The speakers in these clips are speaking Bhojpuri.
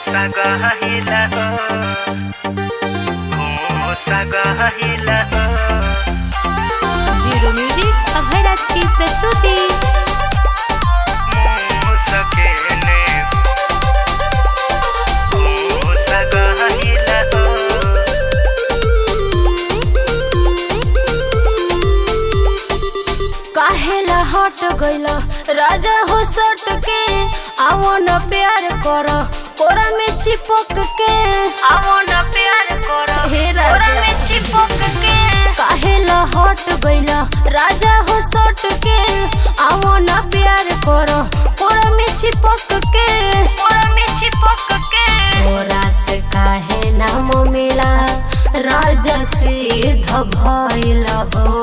sagahila हो sagahila जीरो म्यूजिक अभयराज की प्रस्तुति मुसकेने हो sagahila काहेला हट गइला राजा हो सट के आवो न प्यार कर कोरा में चिपक के आवो न प्यार कर हे राजा में चिपक के काहेला हट गइला राजा हो सट के आवो न प्यार कर कोरा में चिपक के कोरा में चिपक के कोरा से काहे नाम मिला राजा सिद्ध भइल हो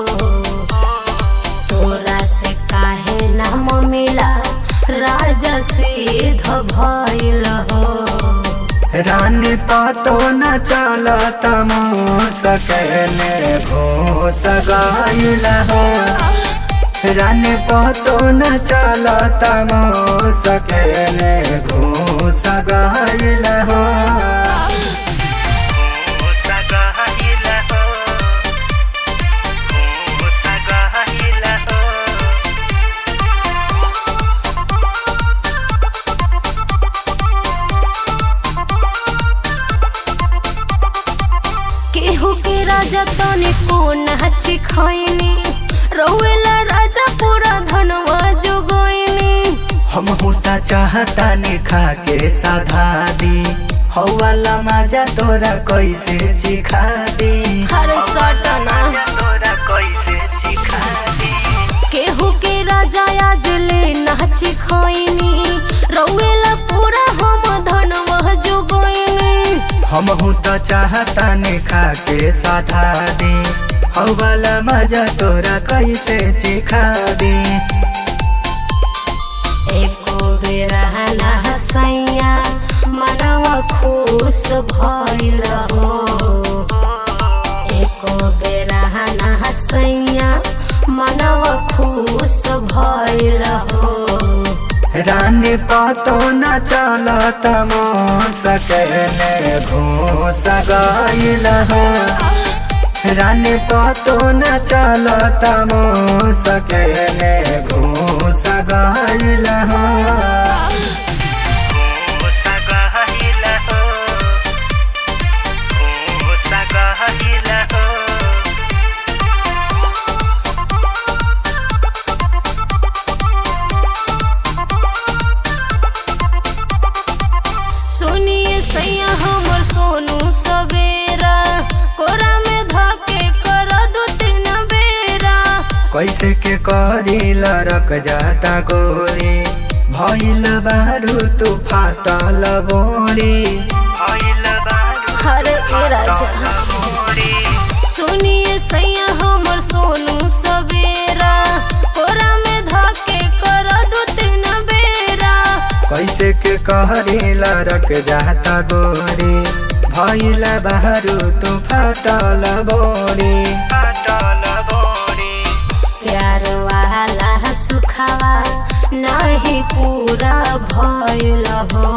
तोरा से काहे नाम मिला राजा सिद्ध भइल हो रानी पातो न चलत मुसकेने भो सगाइला हो रानी पातो न चलत मुसकेने भो सगाइला हो सगाइला हो सगाइला हो केहू के राजा तने को नाची खैनी रौएला राजा पूरा धनवा जोगैनी हम होता चाहता ने खा के साधा दी हवाला मजा तोरा कैसे चिखा दी हर सटना तोरा कैसे चिखा दी केहू के राजा आज ले नाची खैनी रौएला पूरा हम धनवा जोगैनी हम होता चाहता ने खा के साधा दी हवाला मजा तोरा कैसे चिखा दी एको बेरा ना हसैया मनवा खुश भइल हो एको बेरा ना हसैया मनवा खुश भइल हो रानी पातो न चलत सकेने भो सगाइल हो रानी पातो न चलत सकेने भो सगाइल हो सगाइल हो सगाइल हो सुनिए सैया हमर सोनू सवेरा कोरा में धके कर दो तीन बेरा कैसे के करी लरक जाता गोरी भइल बारू तू फाटल बोरी भइल बारू हरे ए राजा सुनिए सैया हमर सोनू सवेरा कोरा में धके कर दो तीन बेरा कैसे के करी लरक जाता गोरी भइल बारू तू फाटल बोरी फाटल बोरी प्यार वाला सुखावा नहीं पूरा भइल हो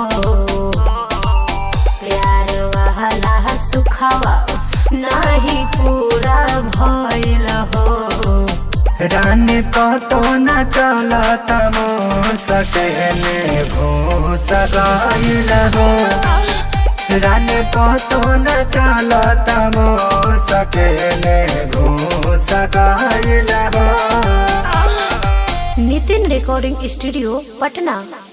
प्यार वाला सुखावा नहीं पूरा भइल हो रानी पतो न चलत सकेने भो सगाइल हो रानी पतो न चलत सकेने भो सगाइल हो नितिन रिकॉर्डिंग स्टूडियो पटना